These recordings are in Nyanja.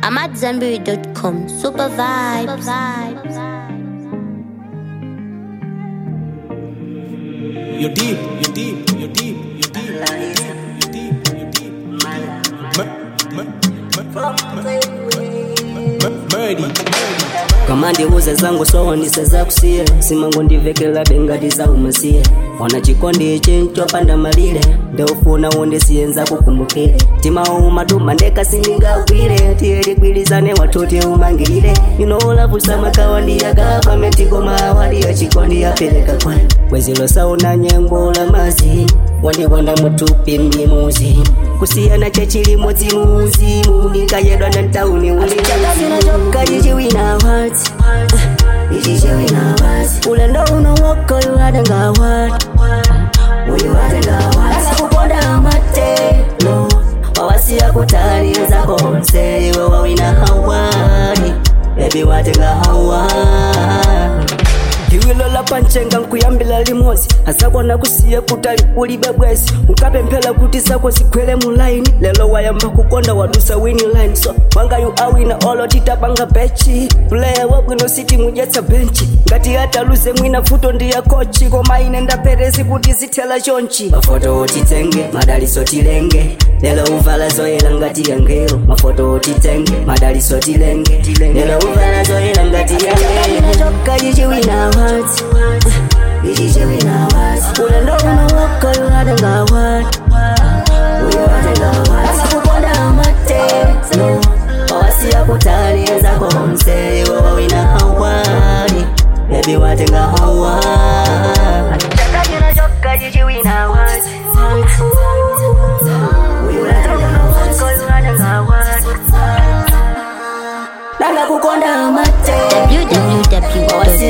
I'm at Zenberry.com. Super vibes. You're deep, you're deep, you're deep, you're deep, you're deep, you're deep. Murdy, kama ndiuze zangu sowo ndiseza kusiye simango ndivekela bengati za umasiye ona chikondi ichi nchopanda malire ndeufuna undisiyenza kukumbukire timauma ndeka sindingagwire tiye ligwirizane watuti umangirire inoulavusa makawa ndiyagapa metigoma awali ya chikondi yapeleka kwani bwezilo sauna nyengo la mazi wandiwona mutupi mlimuzi kusiyana chechilimo dzimuzimu ndikayedwa na ntauni ulichakazinachoka chichiwina wati ichichiwina wati ulendo unowoka uliwatenga wati uliwatenga wati kuponda amatelo wawasiya kutaliza konse iwe wawina hawani bebi watenga hawani iwilola panchenga nkuyambila limozi azakwana kusiye kutali ulibe bwezi ukapemphera kuti zako zikwere mu line lelo wayamba kukonda wadusa wini line so wangayu awina olo titapanga bechi player wabwino siti mudyetsa benchi ngati ataluze mwina futo ndiya kochi koma ine ndaperezi kuti zithela chonchi mafoto otitenge madaliso tilenge lelo uvala zoyela ngati yangelo mafoto otitenge madaliso tilenge lelo uvala zoyela ngati yangelo choka chichiwina wati ichichiwina wati ulendo unowoka uwatenga wati uwatenga wati kuponda amatelo wawasiya kutaliza konse iwe wawina hawani bebi watenga hawani chakachina choka chichiwina wati nanga kukonda amatelo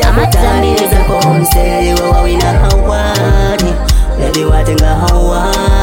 www.amatzambiri.com. konse iwe wawina hawani bebi watenga hawani